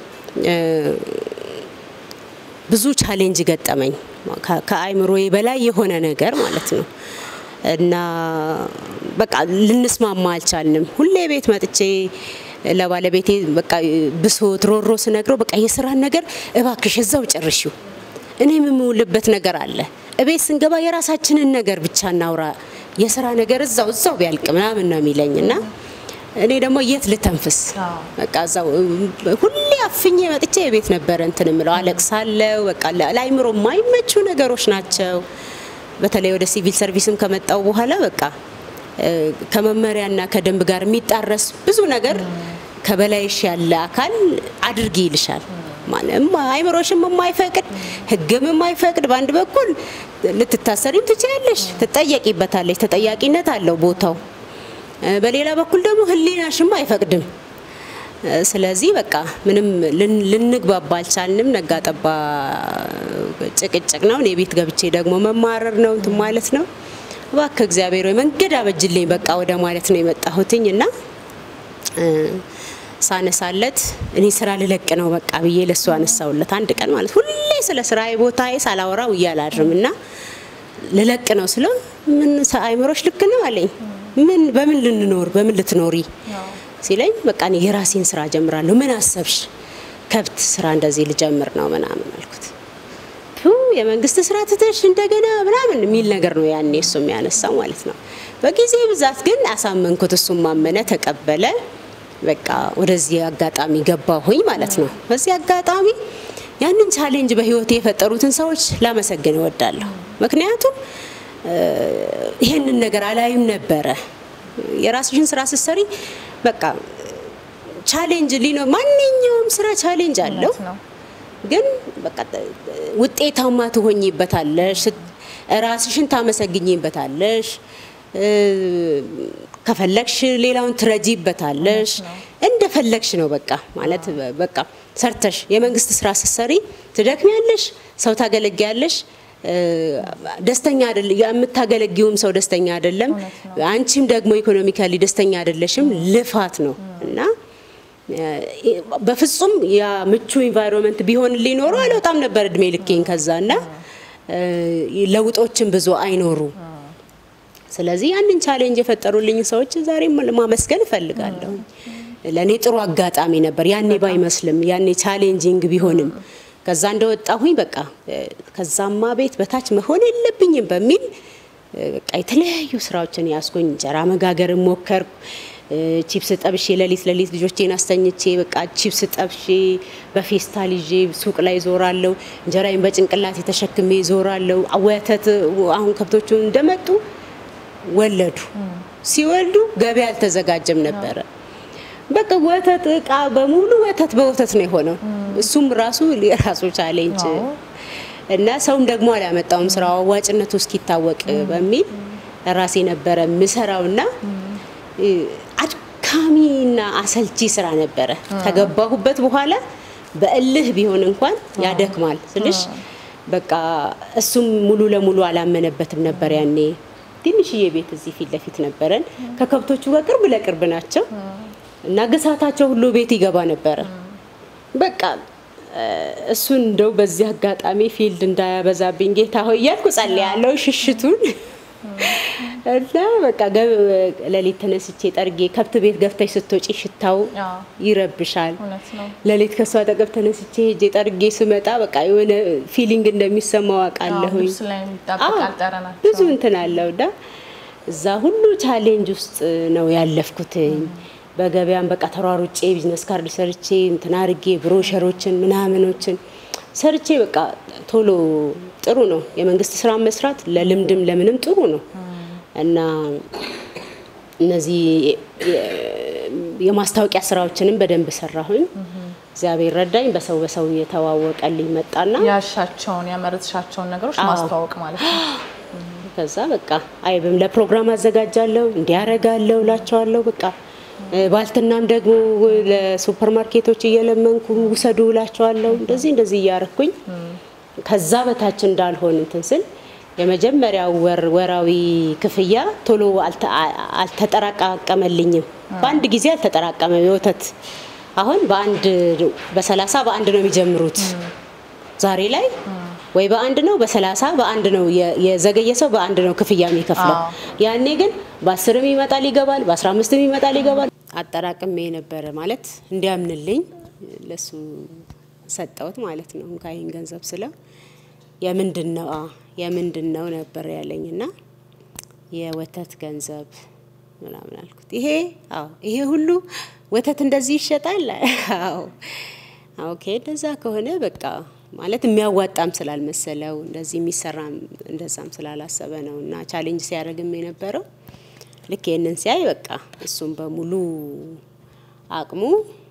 ብዙ ቻሌንጅ ገጠመኝ፣ ከአይምሮዬ በላይ የሆነ ነገር ማለት ነው። እና በቃ ልንስማማ አልቻልንም። ሁሌ ቤት መጥቼ ለባለቤቴ በቃ ብሶት ሮሮ ስነግረው በቃ የስራን ነገር እባክሽ እዛው ጨርሺው፣ እኔ የምውልበት ነገር አለ። እቤት ስንገባ የራሳችንን ነገር ብቻ እናውራ፣ የስራ ነገር እዛው እዛው ቢያልቅ ምናምን ነው የሚለኝ እና እኔ ደግሞ የት ልተንፍስ? በቃ እዛው ሁሌ አፍኜ መጥቼ የቤት ነበረ እንትን ምለው አለቅሳለሁ። በቃ ለአይምሮ የማይመቹ ነገሮች ናቸው። በተለይ ወደ ሲቪል ሰርቪስም ከመጣው በኋላ በቃ ከመመሪያና ከደንብ ጋር የሚጣረስ ብዙ ነገር ከበላይሽ ያለ አካል አድርጊ ይልሻል። ማለም አይምሮሽም የማይፈቅድ ህግም የማይፈቅድ በአንድ በኩል ልትታሰሪም ትችያለሽ፣ ትጠየቂበታለሽ፣ ተጠያቂነት አለው ቦታው። በሌላ በኩል ደግሞ ህሊናሽም አይፈቅድም። ስለዚህ በቃ ምንም ልንግባባ አልቻልንም። ነጋጠባ ጭቅጭቅ ነው። እኔ ቤት ገብቼ ደግሞ መማረር ነው እንትን ማለት ነው። እባክህ እግዚአብሔር ወይ መንገድ አበጅልኝ በቃ ወደ ማለት ነው የመጣሁትኝ እና ሳነሳለት እኔ ስራ ልለቅ ነው በቃ ብዬ ለሱ አነሳውለት። አንድ ቀን ማለት ሁሌ ስለ ስራዬ ቦታዬ ሳላወራው እያላድርም እና ልለቅ ነው ስለው ምን አይምሮሽ ልክ ነው አለኝ። ምን በምን ልንኖር በምን ልትኖሪ ሲለኝ በቃ እኔ የራሴን ስራ ጀምራለሁ። ምን አሰብሽ? ከብት ስራ እንደዚህ ልጀምር ነው ምናምን አልኩት። የመንግስት ስራ ትተሽ እንደገና ምናምን የሚል ነገር ነው ያኔ እሱ የሚያነሳው ማለት ነው። በጊዜ ብዛት ግን አሳመንኩት። እሱም ማመነ፣ ተቀበለ። በቃ ወደዚህ አጋጣሚ ገባሁኝ ማለት ነው። በዚህ አጋጣሚ ያንን ቻሌንጅ በህይወቴ የፈጠሩትን ሰዎች ላመሰግን እወዳለሁ። ምክንያቱም ይሄንን ነገር አላይም ነበረ። የራስሽን ስራ ስትሰሪ በቃ ቻሌንጅ ሊኖር ማንኛውም ስራ ቻሌንጅ አለው። ግን በቃ ውጤታማ ትሆኝበታለሽ፣ ራስሽን ታመሰግኝበታለሽ፣ ከፈለግሽ ሌላውን ትረጂበታለሽ። እንደፈለግሽ ነው በቃ ማለት በቃ ሰርተሽ የመንግስት ስራ ስትሰሪ ትደክሚያለሽ፣ ሰው ታገለግያለሽ ደስተኛ አይደለም። የምታገለጊውም ሰው ደስተኛ አይደለም። አንቺም ደግሞ ኢኮኖሚካሊ ደስተኛ አይደለሽም። ልፋት ነው እና በፍጹም ያ ምቹ ኢንቫይሮንመንት ቢሆን ሊኖሩ አልወጣም ነበር እድሜ ልኬን ከዛ እና ለውጦችን ብዙ አይኖሩ። ስለዚህ ያንን ቻሌንጅ የፈጠሩልኝ ሰዎች ዛሬም ማመስገን እፈልጋለሁ። ለእኔ ጥሩ አጋጣሚ ነበር። ያኔ ባይመስልም ያኔ ቻሌንጂንግ ቢሆንም ከዛ እንደወጣሁኝ በቃ ከዛማ ቤት በታች መሆን የለብኝም በሚል በቃ የተለያዩ ስራዎችን ያስኩኝ። እንጀራ መጋገር ሞከርኩ። ቺፕስ ጠብሼ ሌሊት ሌሊት ልጆቼን አስተኝቼ በቃ ቺፕስ ጠብሼ በፌስታል ይዤ ሱቅ ላይ ዞራለሁ። እንጀራዬን በጭንቅላት የተሸክሜ ዞራለሁ። ወተት አሁን ከብቶቹ እንደመጡ ወለዱ። ሲወልዱ ገበያ አልተዘጋጀም ነበረ። በቃ ወተት እቃ በሙሉ ወተት በወተት ነው የሆነው። እሱም ራሱ የራሱ ቻሌንጅ እና ሰውም ደግሞ አላመጣውም ስራው አዋጭነቱ እስኪታወቅ በሚል ራሴ ነበረ ምሰራውና አድካሚና አሰልቺ ስራ ነበረ። ከገባሁበት በኋላ በእልህ ቢሆን እንኳን ያደክማል ስልሽ በቃ እሱም ሙሉ ለሙሉ አላመነበትም ነበር ያኔ። ትንሽዬ ቤት እዚህ ፊት ለፊት ነበረን። ከከብቶቹ ጋር ቅርብ ለቅርብ ናቸው እና ግሳታቸው ሁሉ ቤት ይገባ ነበረ። በቃ እ፣ እሱን እንደው በዚህ አጋጣሚ ፊልድ እንዳያበዛብኝ ጌታ ሆይ እያልኩ ጸልያለሁ ሽሽቱን እና በቃ ገ- ሌሊት ተነስቼ ጠርጌ ከብት ቤት ገብተሽ ስትወጪ ሽታው አዎ። ይረብሻል። እውነት ነው። ሌሊት ከእሷ አጠገብ ተነስቼ ሄጄ ጠርጌ ስመጣ በቃ የሆነ ፊሊንግ እንደሚሰማው አዎ፣ አውቃለሁኝ። ልብስ ላይ የሚጣበቃል ጠረናቸው። ብዙ እንትን አለው እና እዛ ሁሉ ቻሌንጅ ውስጥ ነው ያለፍኩትኝ። በገበያም በቃ ተሯሩጬ ቢዝነስ ካርድ ሰርቼ እንትን አርጌ ብሮሸሮችን ምናምኖችን ሰርቼ በቃ ቶሎ ጥሩ ነው የመንግስት ስራ መስራት ለልምድም ለምንም ጥሩ ነው እና እነዚህ የማስታወቂያ ስራዎችንም በደንብ ሰራሁኝ። እግዚአብሔር ረዳኝ። በሰው በሰው እየተዋወቀልኝ መጣና ያሻቸውን ያመረትሻቸውን ነገሮች አዎ። ማስተዋወቅ ማለት ነው። ከዛ በቃ አይብም ለፕሮግራም አዘጋጃለሁ እንዲያረጋለሁ እላቸዋለሁ። በቃ እ፣ ባልትናም ደግሞ ለሱፐር ማርኬቶች እየለመንኩ ውሰዱ እላቸዋለሁ። እንደዚህ እንደዚህ እያረኩኝ ከዛ በታች እንዳልሆን እንትን ስል የመጀመሪያው ወር ወራዊ ክፍያ ቶሎ አልተ- አ- አልተጠራቀመልኝም። በአንድ ጊዜ አልተጠራቀመም። የወተት አሁን በአንድ በሰላሳ በአንድ ነው የሚጀምሩት ዛሬ ላይ ወይ በአንድ ነው በሰላሳ በአንድ ነው የ- የዘገየ ሰው በአንድ ነው ክፍያ የሚከፍለው። አዎ። ያኔ ግን በአስርም ይመጣል ይገባል፣ በአስራ አምስትም ይመጣል ይገባል። አጠራቅሜ ነበረ ማለት እንዲያምንልኝ ለሱ ሰጠሁት ማለት ነው። እንካ ይህን ገንዘብ ስለው የምንድን ነው አ የምንድን ነው ነበር ያለኝ እና የወተት ገንዘብ ምናምን አልኩት። ይሄ አዎ ይሄ ሁሉ ወተት እንደዚህ ይሸጣል? አዎ ኦኬ፣ እንደዛ ከሆነ በቃ ማለት የሚያዋጣም ስላልመሰለው እንደዚህ የሚሰራም እንደዛም ስላላሰበ ነው እና ቻሌንጅ ሲያደርግም የነበረው ልክ ይህንን ሲያይ በቃ እሱም በሙሉ አቅሙ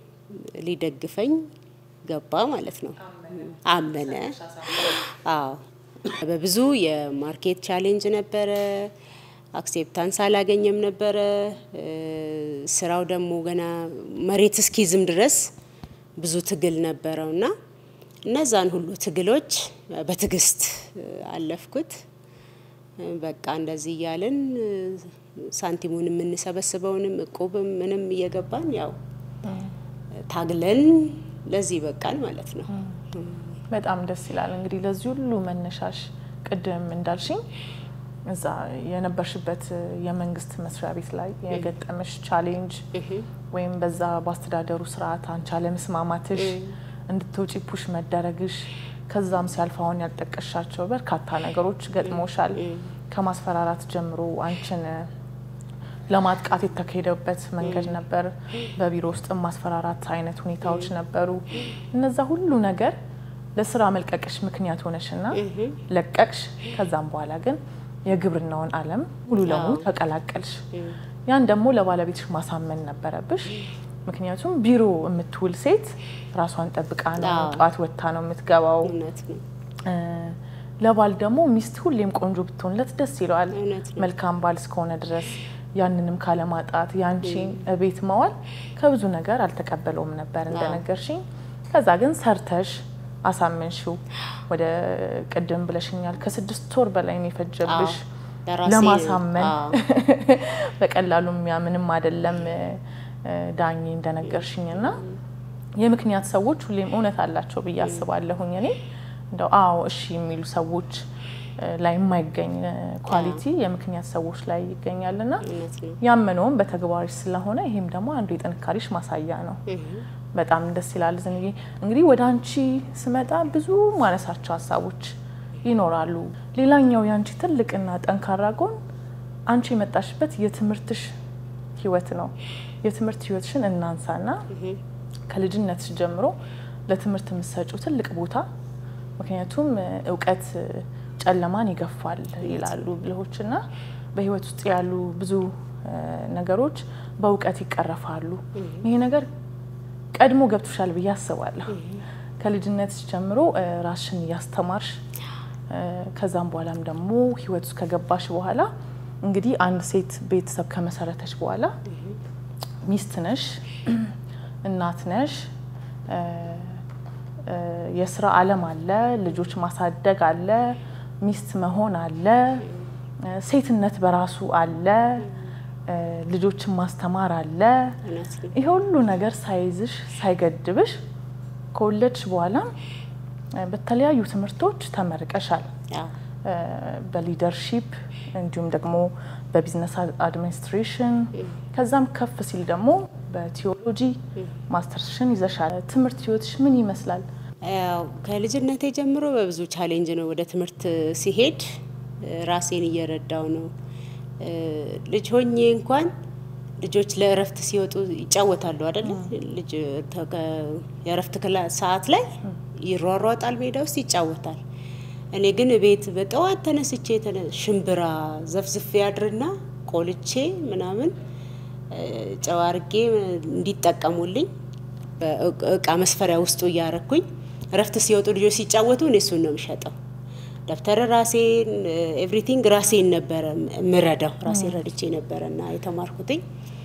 ሊደግፈኝ ገባ ማለት ነው። አመነ። አዎ በብዙ የማርኬት ቻሌንጅ ነበረ። አክሴፕታንስ አላገኘም ነበረ። እ፣ ስራው ደግሞ ገና መሬት እስኪዝም ድረስ ብዙ ትግል ነበረው እና እነዛን ሁሉ ትግሎች በትዕግስት እ፣ አለፍኩት። እ፣ በቃ እንደዚህ እያልን እ፣ ሳንቲሙን የምንሰበስበውንም እቁብም ምንም እየገባን ያው ታግለን ለዚህ በቃን ማለት ነው። በጣም ደስ ይላል። እንግዲህ ለዚህ ሁሉ መነሻሽ ቅድም እንዳልሽኝ እዛ የነበርሽበት የመንግስት መስሪያ ቤት ላይ የገጠመሽ ቻሌንጅ ወይም በዛ በአስተዳደሩ ስርዓት አንቺ አለመስማማትሽ፣ እንድትወጪ ፑሽ መደረግሽ፣ ከዛም ሲያልፍ አሁን ያልጠቀሻቸው በርካታ ነገሮች ገጥሞሻል። ከማስፈራራት ጀምሮ አንቺን ለማጥቃት የተካሄደበት መንገድ ነበር። በቢሮ ውስጥ ማስፈራራት አይነት ሁኔታዎች ነበሩ። እነዛ ሁሉ ነገር ለስራ መልቀቅሽ ምክንያት ሆነሽና ለቀቅሽ። ከዛም በኋላ ግን የግብርናውን ዓለም ሙሉ ለሙሉ ተቀላቀልሽ። ያን ደግሞ ለባለቤትሽ ማሳመን ነበረብሽ። ምክንያቱም ቢሮ የምትውል ሴት ራሷን ጠብቃ ነው፣ አዎ። ጠዋት ወጥታ ነው የምትገባው። እውነት ነው። እ፣ ለባል ደግሞ ሚስት ሁሌም ቆንጆ ብትሆንለት ደስ ይለዋል። እውነት ነው። መልካም ባል እስከሆነ ድረስ ያንንም ካለማጣት ያንቺን እቤት መዋል ከብዙ ነገር አልተቀበለውም ነበር እንደነገርሽኝ። ከዛ ግን ሰርተሽ አሳመንሽው። ወደ ቅድም ብለሽኛል ከስድስት ወር በላይ ነው የፈጀብሽ አዎ፣ ለራሴ ለማሳመን አዎ። በቀላሉ የሚያምንም አይደለም እ፣ ዳኜ እንደነገርሽኝ እና የምክንያት ሰዎች ሁሌም እውነት አላቸው ብዬ አስባለሁኝ። እኔ እንደው አዎ እሺ የሚሉ ሰዎች እ፣ ላይ የማይገኝ እ፣ ኳሊቲ የምክንያት ሰዎች ላይ ይገኛልና እውነት ነው። ያመነውም በተግባርሽ ስለሆነ ይሄም ደግሞ አንዱ የጥንካሬሽ ማሳያ ነው። በጣም ደስ ይላል። ዝንዬ እንግዲህ ወደ አንቺ ስመጣ ብዙ ማነሳቸው ሀሳቦች ይኖራሉ። ሌላኛው የአንቺ ትልቅና ጠንካራ ጎን አንቺ የመጣሽበት የትምህርትሽ ህይወት ነው። የትምህርት ህይወትሽን እናንሳና ከልጅነትሽ ጀምሮ ለትምህርት የምትሰጪው ትልቅ ቦታ ምክንያቱም እ፣ እውቀት እ፣ ጨለማን ይገፋል ይላሉ ብልሆችና በህይወት ውስጥ ያሉ ብዙ እ፣ ነገሮች በእውቀት ይቀረፋሉ። ይሄ ነገር ቀድሞ ገብቶሻል ብዬ አስባለሁ። ከልጅነትሽ ጀምሮ እ፣ ራስሽን እያስተማርሽ እ፣ ከዛም በኋላም ደግሞ ህይወት ውስጥ ከገባሽ በኋላ እንግዲህ አንድ ሴት ቤተሰብ ከመሰረተች በኋላ ሚስት ነሽ፣ እናት ነሽ፣ እ፣ የስራ ዓለም አለ፣ ልጆች ማሳደግ አለ፣ ሚስት መሆን አለ፣ ሴትነት በራሱ አለ፣ ልጆችን ማስተማር አለ። እውነት ነው። ይሄ ሁሉ ነገር ሳይዝሽ ሳይገድብሽ ከወለድሽ በኋላም በተለያዩ ትምህርቶች ተመርቀሻል። አዎ። በሊደርሺፕ እንዲሁም ደግሞ በቢዝነስ አድሚኒስትሬሽን ከዛም ከፍ ሲል ደግሞ በቲዮሎጂ ማስተርስሽን ይዘሻል። ትምህርት ህይወትሽ ምን ይመስላል? ያው ከልጅነቴ ጀምሮ በብዙ ቻሌንጅ ነው ወደ ትምህርት ሲሄድ ራሴን እየረዳው ነው። ልጅ ሆኜ እንኳን ልጆች ለእረፍት ሲወጡ ይጫወታሉ አይደለ? ልጅ የእረፍት ክላ- ሰዓት ላይ ይሯሯጣል፣ ሜዳ ውስጥ ይጫወታል። እኔ ግን ቤት በጠዋት ተነስቼ ተነ- ሽምብራ ዘፍዝፌ ያድርና ቆልቼ ምናምን ጨው አርጌ እንዲጠቀሙልኝ በእቃ መስፈሪያ ውስጡ እያረኩኝ እረፍት ሲወጡ ልጆች ሲጫወቱ እኔ እሱን ነው የምሸጠው። ደብተር ራሴን ኤቭሪቲንግ ራሴን ነበረ ምረዳው ራሴን ረድቼ ነበረ እና የተማርኩትኝ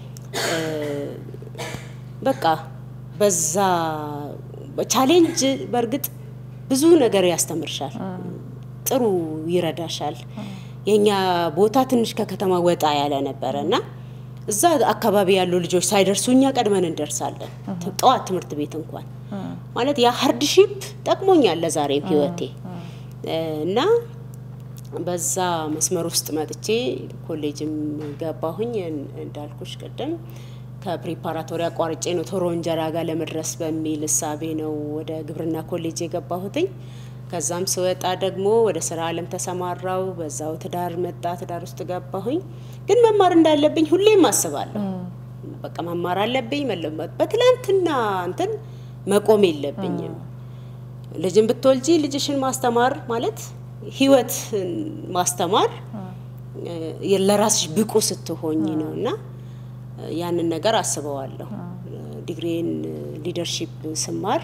በቃ በዛ ቻሌንጅ በእርግጥ ብዙ ነገር ያስተምርሻል፣ ጥሩ ይረዳሻል። የኛ ቦታ ትንሽ ከከተማ ወጣ ያለ ነበረ እና እዛ አካባቢ ያሉ ልጆች ሳይደርሱ እኛ ቀድመን እንደርሳለን። ጠዋት ትምህርት ቤት እንኳን ማለት ያ ሀርድሺፕ ጠቅሞኛል ለዛሬም ህይወቴ እና በዛ መስመር ውስጥ መጥቼ ኮሌጅም ገባሁኝ። እንዳልኩሽ ቅድም ከፕሪፓራቶሪ አቋርጬ ነው ቶሮ እንጀራ ጋር ለመድረስ በሚል እሳቤ ነው ወደ ግብርና ኮሌጅ የገባሁትኝ። ከዛም ስወጣ ደግሞ ወደ ስራ አለም ተሰማራው። በዛው ትዳር መጣ፣ ትዳር ውስጥ ገባሁኝ። ግን መማር እንዳለብኝ ሁሌም አስባለሁ። በቃ መማር አለብኝ መለመጥ በትላንትና እንትን መቆም የለብኝም። ልጅን ብትወልጂ ልጅሽን ማስተማር ማለት ህይወት ማስተማር ለራስሽ ብቁ ስትሆኝ ነው እና ያንን ነገር አስበዋለሁ። ዲግሪን ሊደርሺፕ ስማር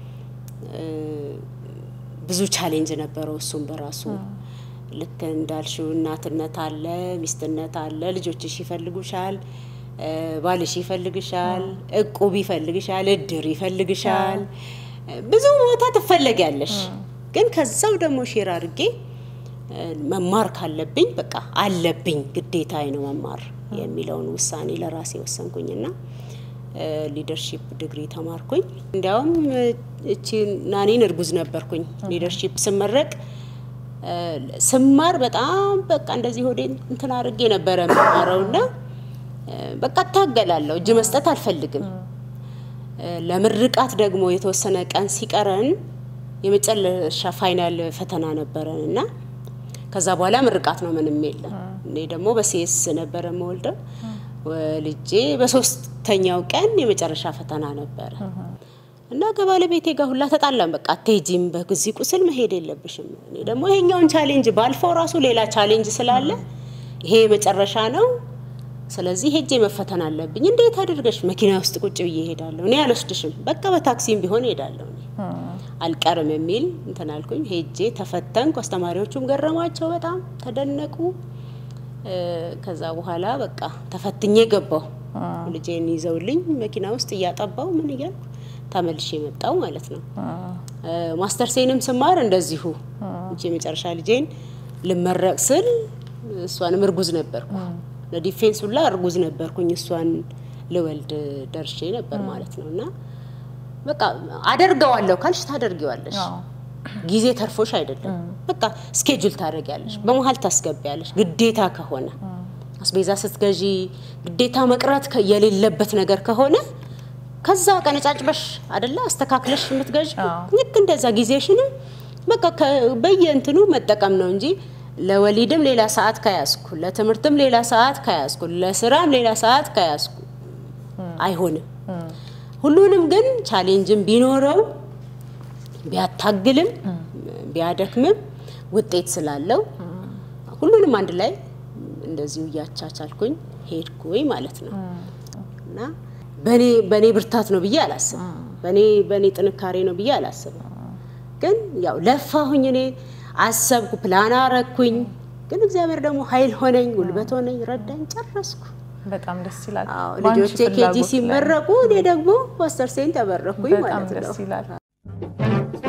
ብዙ ቻሌንጅ ነበረው። እሱም በራሱ ልክ እንዳልሽው እናትነት አለ፣ ሚስትነት አለ። ልጆችሽ ይፈልጉሻል፣ ባልሽ ይፈልግሻል፣ እቁብ ይፈልግሻል፣ እድር ይፈልግሻል፣ ብዙ ቦታ ትፈለጊያለሽ። ግን ከዛው ደግሞ ሼር አድርጌ መማር ካለብኝ በቃ አለብኝ ግዴታዬ ነው መማር የሚለውን ውሳኔ ለራሴ ወሰንኩኝና ሊደርሺፕ ዲግሪ ተማርኩኝ። እንዲያውም እቺ ናኔን እርጉዝ ነበርኩኝ ሊደርሺፕ ስመረቅ ስማር በጣም በቃ እንደዚህ ሆዴ እንትን አድርጌ ነበረ የምማረውና በቃ እታገላለሁ፣ እጅ መስጠት አልፈልግም። ለምርቃት ደግሞ የተወሰነ ቀን ሲቀረን የመጨረሻ ፋይናል ፈተና ነበረን እና ከዛ በኋላ ምርቃት ነው፣ ምንም የለም። እኔ ደግሞ በሴስ ነበረ የምወልደው ወልጄ በሶስተኛው ቀን የመጨረሻ ፈተና ነበረ እና ከባለቤቴ ጋር ሁላ ተጣላን። በቃ አትሄጂም፣ በዚህ ቁስል መሄድ የለብሽም። እኔ ደግሞ ይሄኛውን ቻሌንጅ ባልፈው ራሱ ሌላ ቻሌንጅ ስላለ ይሄ የመጨረሻ ነው፣ ስለዚህ ሄጄ መፈተን አለብኝ። እንዴት አድርገሽ መኪና ውስጥ ቁጭ ብዬ እሄዳለሁ? እኔ አልወስድሽም፣ በቃ በታክሲም ቢሆን እሄዳለሁ እኔ አልቀርም የሚል እንትን አልኩኝ። ሄጄ ተፈተንኩ። አስተማሪዎቹም ገረማቸው፣ በጣም ተደነቁ። ከዛ በኋላ በቃ ተፈትኜ ገባሁ። ልጄን ይዘውልኝ መኪና ውስጥ እያጠባው ምን እያልኩ ተመልሼ መጣው ማለት ነው። ማስተርሴንም ስማር እንደዚሁ እንጂ የመጨረሻ ልጄን ልመረቅ ስል እሷንም እርጉዝ ነበርኩ። ለዲፌንስ ሁላ እርጉዝ ነበርኩኝ። እሷን ልወልድ ደርሼ ነበር ማለት ነው እና በቃ አደርገዋለሁ ካልሽ ታደርጊዋለሽ። ጊዜ ተርፎሽ አይደለም። በቃ ስኬጁል ታደርጊያለሽ፣ በመሀል ታስገቢያለሽ። ግዴታ ከሆነ አስቤዛ ስትገዢ ግዴታ መቅረት የሌለበት ነገር ከሆነ ከዛ ቀነጫጭበሽ አደለ አስተካክለሽ የምትገዥ ልክ እንደዛ ጊዜሽንም በቃ በየእንትኑ መጠቀም ነው እንጂ ለወሊድም ሌላ ሰዓት ከያዝኩ፣ ለትምህርትም ሌላ ሰዓት ከያዝኩ፣ ለስራም ሌላ ሰዓት ከያዝኩ አይሆንም። ሁሉንም ግን ቻሌንጅም ቢኖረው ቢያታግልም ቢያደክምም ውጤት ስላለው ሁሉንም አንድ ላይ እንደዚሁ እያቻቻልኩኝ ሄድኩኝ ማለት ነው እና በኔ በኔ ብርታት ነው ብዬ አላስብም። በኔ በኔ ጥንካሬ ነው ብዬ አላስብም። ግን ያው ለፋሁኝ፣ እኔ አሰብኩ፣ ፕላን አረኩኝ። ግን እግዚአብሔር ደግሞ ኃይል ሆነኝ፣ ጉልበት ሆነኝ፣ ረዳኝ፣ ጨረስኩ። በጣም ደስ ይላል። አዎ በአንቺ ልጆቼ ኬጂ ፍላጎት ላይ ሲመረቁ እኔ ደግሞ ማስተርሴን ተመረኩኝ በጣም ማለት ነው። ደስ ይላል።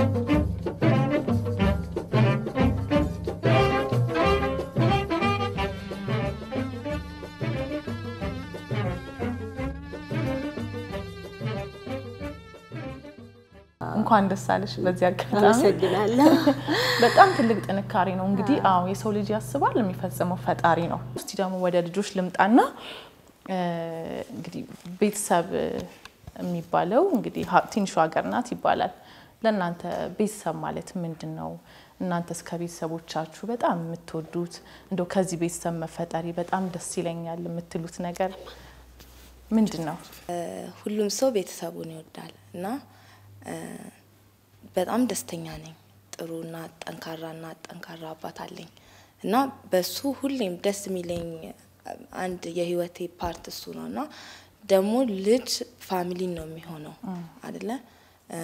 እንኳን ደስ አለሽ። በዚህ አጋጣሚ አመሰግናለሁ። በጣም ትልቅ ጥንካሬ ነው። እንግዲህ አዎ የሰው ልጅ ያስባል የሚፈጽመው ፈጣሪ ነው። እስቲ ደግሞ ወደ ልጆች ልምጣና እ፣ እንግዲህ ቤተሰብ የሚባለው እንግዲህ ሀ- ትንሿ ሀገር ናት ይባላል። ለእናንተ ቤተሰብ ማለት ምንድን ነው? እናንተስ ከቤተሰቦቻችሁ በጣም የምትወዱት እንደው ከዚህ ቤተሰብ መፈጠሪ በጣም ደስ ይለኛል የምትሉት ነገር ምንድን ነው? ሁሉም ሰው ቤተሰቡን ይወዳል እና እ፣ በጣም ደስተኛ ነኝ። ጥሩና ጠንካራና ጠንካራ አባት አለኝ እና በሱ ሁሌም ደስ የሚለኝ አንድ የህይወቴ ፓርት እሱ ነው እና ደግሞ ልጅ ፋሚሊን ነው የሚሆነው አደለ እ፣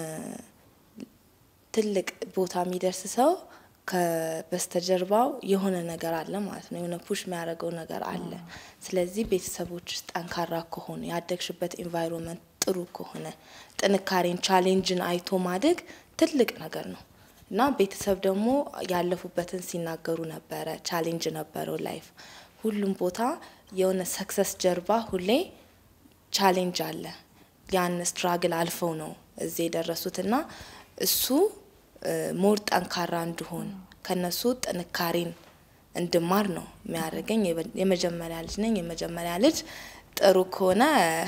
ትልቅ ቦታ የሚደርስ ሰው ከበስተጀርባው የሆነ ነገር አለ ማለት ነው። የሆነ ፑሽ የሚያደርገው ነገር አለ። ስለዚህ ቤተሰቦች ውስጥ ጠንካራ ከሆኑ ያደግሽበት ኤንቫይሮንመንት ጥሩ ከሆነ ጥንካሬን፣ ቻሌንጅን አይቶ ማደግ ትልቅ ነገር ነው እና ቤተሰብ ደግሞ ያለፉበትን ሲናገሩ ነበረ። ቻሌንጅ ነበረው ላይፍ ሁሉም ቦታ የሆነ ሰክሰስ ጀርባ ሁሌ ቻሌንጅ አለ። ያን ስትራግል አልፈው ነው እዚህ የደረሱት እና እሱ ሞር ጠንካራ እንድሆን ከነሱ ጥንካሬን እንድማር ነው የሚያደርገኝ። የመጀመሪያ ልጅ ነኝ። የመጀመሪያ ልጅ ጥሩ ከሆነ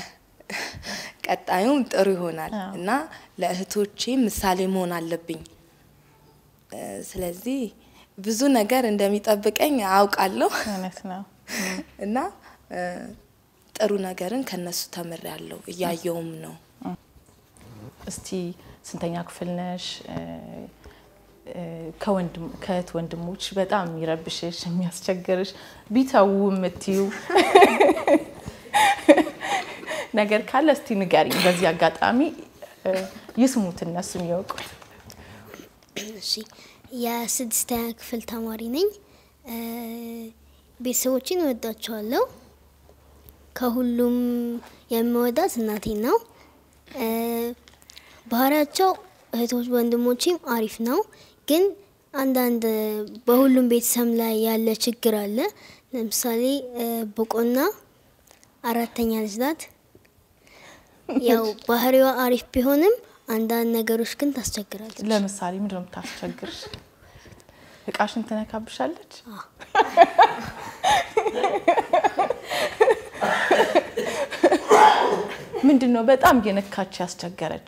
ቀጣዩም ጥሩ ይሆናል እና ለእህቶቼ ምሳሌ መሆን አለብኝ። እ፣ ስለዚህ ብዙ ነገር እንደሚጠብቀኝ አውቃለሁ እውነት ነው። እና እ፣ ጥሩ ነገርን ከነሱ ተምሬያለሁ፣ እያየውም ነው። እስቲ ስንተኛ ክፍል ነሽ? እ፣ እ፣ ከወንድም ከእህት ወንድሞች በጣም የሚረብሽሽ የሚያስቸግርሽ ቢተዉ የምትዩ ነገር ካለ እስቲ ንገሪኝ። በዚህ አጋጣሚ እ፣ ይስሙት እነሱ የሚያውቁት። እሺ የስድስተኛ ክፍል ተማሪ ነኝ። እ፣ ቤተሰቦችን እወዳቸዋለሁ። ከሁሉም የምወዳት እናቴን ነው። እ፣ ባህሪያቸው እህቶች ወንድሞቼም አሪፍ ነው። ግን አንዳንድ በሁሉም ቤተሰብ ላይ ያለ ችግር አለ። ለምሳሌ እ፣ ቦቆና አራተኛ ልጅ ናት። ያው ባህሪዋ አሪፍ ቢሆንም አንዳንድ ነገሮች ግን ታስቸግራለች። ለምሳሌ ምንድን ነው የምታስቸግርሽ? እቃሽን ትነካብሻለች? ምንድን ነው በጣም እየነካች ያስቸገረች?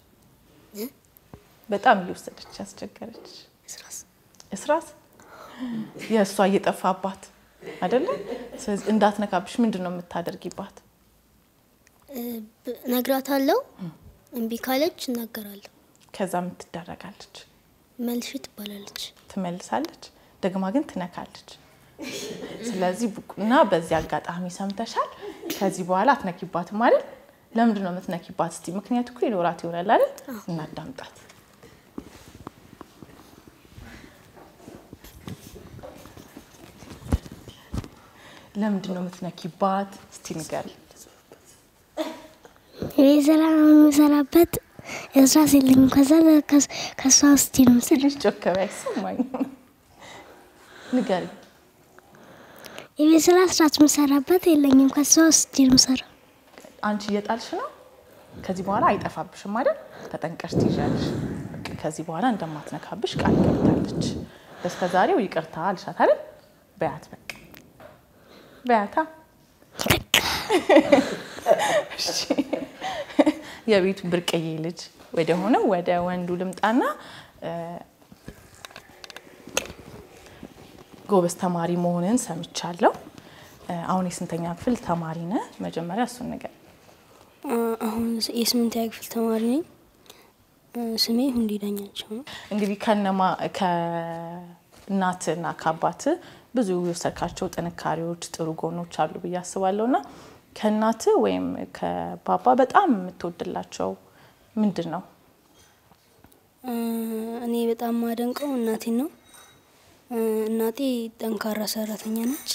በጣም እየወሰደች ያስቸገረች ስራስ እስራስ የእሷ እየጠፋባት አይደለም። ስለዚህ እንዳትነካብሽ ምንድን ነው የምታደርጊባት? ነግራታለሁ። እምቢ ካለች እናገራለሁ። ከዛ ምን ትደረጋለች? መልሽ ትባላለች። ትመልሳለች፣ ደግማ ግን ትነካለች። ስለዚህ ቡቁና በዚህ አጋጣሚ ሰምተሻል። ከዚህ በኋላ አትነኪባትም አይደል? ለምንድን ነው የምትነኪባት? እስቲ ምክንያቱ እኮ ይኖራት ይሆናል አይደል? እናዳምጣት። ለምንድን ነው የምትነኪባት? እስቲ ንገሪ። የቤት ስራ ነው የምሰራበት። እስራስ የለኝም። ከዛ ከሷ ውስጥ ነው የምሰራ። ትንሽ ጮክ በይ፣ አይሰማኝም። ንገሪ። የቤት ስራ ስራት የምሰራበት የለኝም። ከሷ ውስጥ ነው የምሰራ። አንቺ እየጣልሽ ነው። ከዚህ በኋላ አይጠፋብሽም አይደል? ተጠንቀሽ ትይዣለሽ። በቃ ከዚህ በኋላ እንደማትነካብሽ ቃል ገብታለች። በስከ ዛሬው ይቅርታ አልሻት አይደል? በያት በቃ በያታ። እሺ። የቤቱ ብርቅዬ ልጅ ወደ ሆነው ወደ ወንዱ ልምጣና እ፣ ጎበዝ ተማሪ መሆንን ሰምቻለሁ። እ፣ አሁን የስንተኛ ክፍል ተማሪ ነህ? መጀመሪያ እሱን ነገር አሁን የስምንተኛ ክፍል ተማሪ ነኝ። ስሜ ሁንዲ ዳኛቸው ነው። እንግዲህ ከነማ ከእናትና ከአባት ብዙ የወሰድካቸው ጥንካሬዎች፣ ጥሩ ጎኖች አሉ ብዬ አስባለሁ እና ከእናት ወይም ከባባ በጣም የምትወድላቸው ምንድን ነው? እኔ በጣም ማደንቀው እናቴን ነው። እናቴ ጠንካራ ሰራተኛ ነች።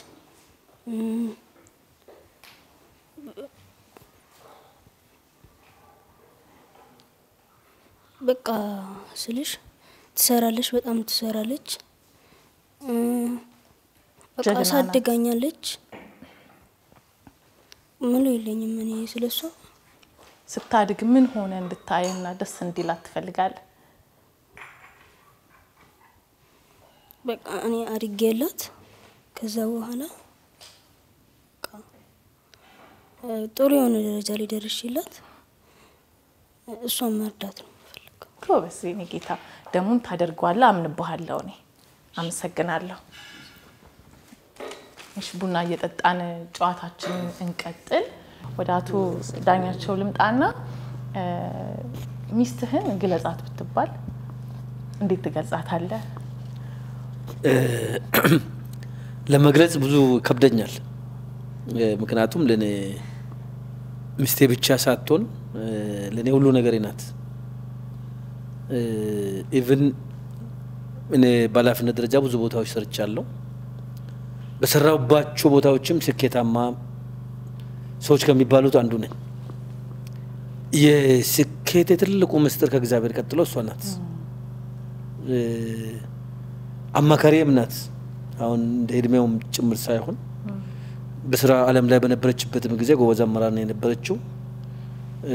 በቃ ስልሽ ትሰራለች፣ በጣም ትሰራለች። በቃ ጀግና ናት። አሳድጋኛለች። ምሉ የለኝም እኔ ስለሷ። ስታድግ ምን ሆነ እንድታይና ደስ እንዲላት ትፈልጋለህ? በቃ እኔ አድጌላት ከዛ በኋላ በቃ እ፣ ጥሩ የሆነ ደረጃ ላይ ደርሼላት እ፣ እሷን መርዳት ነው የምፈልገው። ጎበዝ የኔ ጌታ፣ ደሙን ታደርገዋለህ። አምንብሃለሁ። እኔ አመሰግናለሁ። እሺ ቡና እየጠጣን ጨዋታችንን እንቀጥል። ወደ አቶ ዳኛቸው ልምጣና እ፣ ሚስትህን ግለጻት ብትባል እንዴት ትገልጻታለህ? ለመግለጽ ብዙ ከብደኛል። እ፣ ምክንያቱም ለእኔ ሚስቴ ብቻ ሳትሆን እ፣ ለእኔ ሁሉ ነገሬ ናት። ኢቭን እኔ በኃላፊነት ደረጃ ብዙ ቦታዎች ሰርቻለሁ። በሰራሁባቸው ቦታዎችም ስኬታማ ሰዎች ከሚባሉት አንዱ ነኝ። የስኬት ትልቁ ምስጢር ከእግዚአብሔር ቀጥሎ እሷ ናት። እ፣ አማካሪም ናት። አሁን እንደ እድሜውም ጭምር ሳይሆን በስራ ዓለም ላይ በነበረችበትም ጊዜ ጎበዝ አመራር ነው የነበረችው። እ፣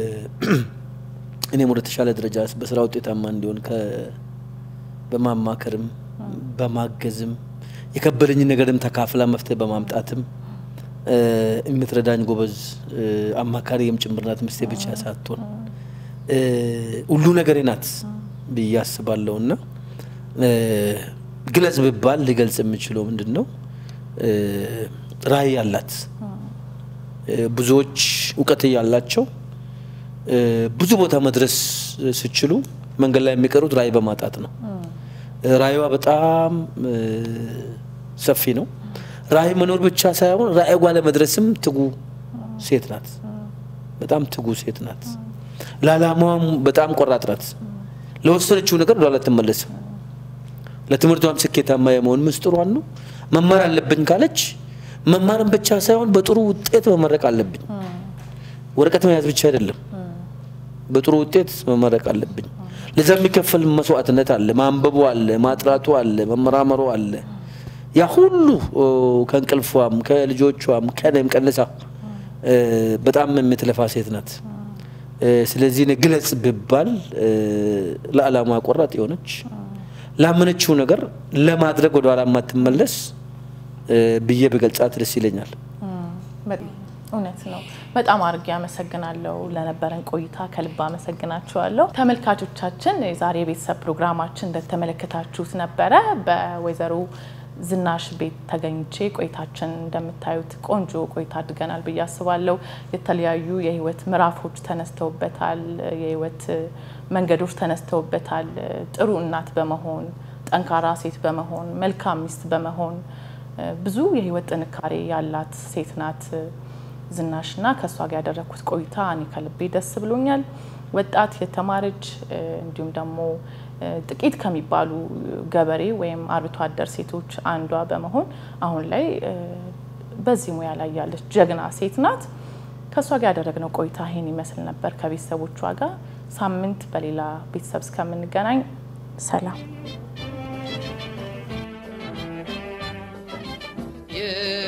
እኔም ወደ ተሻለ ደረጃ በስራ ውጤታማ እንዲሆን ከ በማማከርም በማገዝም የከበደኝን ነገርም ተካፍላ መፍትሄ በማምጣትም እ፣ የምትረዳኝ ጎበዝ እ፣ አማካሪም ጭምር ናት። ሚስቴ ብቻ ሳትሆን እ፣ ሁሉ ነገሬ ናት ብዬ አስባለሁ እና እ፣ ግለጽ ብባል ሊገልጽ የምችለው ምንድን ነው? እ፣ ራዕይ ያላት እ፣ ብዙዎች እውቀት ያላቸው እ፣ ብዙ ቦታ መድረስ ሲችሉ መንገድ ላይ የሚቀሩት ራዕይ በማጣት ነው። እ፣ ራዕይዋ በጣም እ፣ ሰፊ ነው። ራዕይ መኖር ብቻ ሳይሆን ራዕይ ጓ ለመድረስም ትጉ ሴት ናት። በጣም ትጉ ሴት ናት። ለዓላማዋም በጣም ቆራጥ ናት። ለወሰነችው ነገር ወደኋላ አትመለስም። ለትምህርቷም ስኬታማ የመሆን ምስጢሯን ነው። መማር አለብኝ ካለች መማርን ብቻ ሳይሆን በጥሩ ውጤት መመረቅ አለብኝ። ወረቀት መያዝ ብቻ አይደለም፣ በጥሩ ውጤት መመረቅ አለብኝ። ለዛ የሚከፈል መስዋዕትነት አለ፣ ማንበቡ አለ፣ ማጥራቱ አለ፣ መመራመሩ አለ። ያ ሁሉ ኦ፣ ከእንቅልፏም ከልጆቿም ከነም ቀንሳ እ፣ በጣም የምትለፋ ሴት ናት። እ፣ ስለዚህ እኔ ግለጽ ብባል እ፣ ለዓላማ ቆራጥ የሆነች ላመነችው ነገር ለማድረግ ወደ ኋላ የማትመለስ እ፣ ብዬ በገልጻት ደስ ይለኛል። በጣም እውነት ነው። በጣም አድርጌ አመሰግናለሁ ለነበረን ቆይታ ከልብ አመሰግናችኋለሁ። ተመልካቾቻችን የዛሬ የቤተሰብ ፕሮግራማችን እንደተመለከታችሁት ነበረ። በወይዘሮ ዝናሽ ቤት ተገኝቼ ቆይታችን እንደምታዩት ቆንጆ ቆይታ አድርገናል ብዬ አስባለሁ። የተለያዩ የህይወት ምዕራፎች ተነስተውበታል። የህይወት መንገዶች ተነስተውበታል። ጥሩ እናት በመሆን ጠንካራ ሴት በመሆን መልካም ሚስት በመሆን ብዙ የህይወት ጥንካሬ ያላት ሴት ናት ዝናሽና ከእሷ ጋር ያደረግኩት ቆይታ እኔ ከልቤ ደስ ብሎኛል። ወጣት የተማረች እንዲሁም ደግሞ ጥቂት ከሚባሉ ገበሬ ወይም አርብቶ አደር ሴቶች አንዷ በመሆን አሁን ላይ በዚህ ሙያ ላይ ያለች ጀግና ሴት ናት። ከእሷ ጋር ያደረግነው ቆይታ ይህን ይመስል ነበር ከቤተሰቦቿ ጋር። ሳምንት በሌላ ቤተሰብ እስከምንገናኝ ሰላም። Yeah.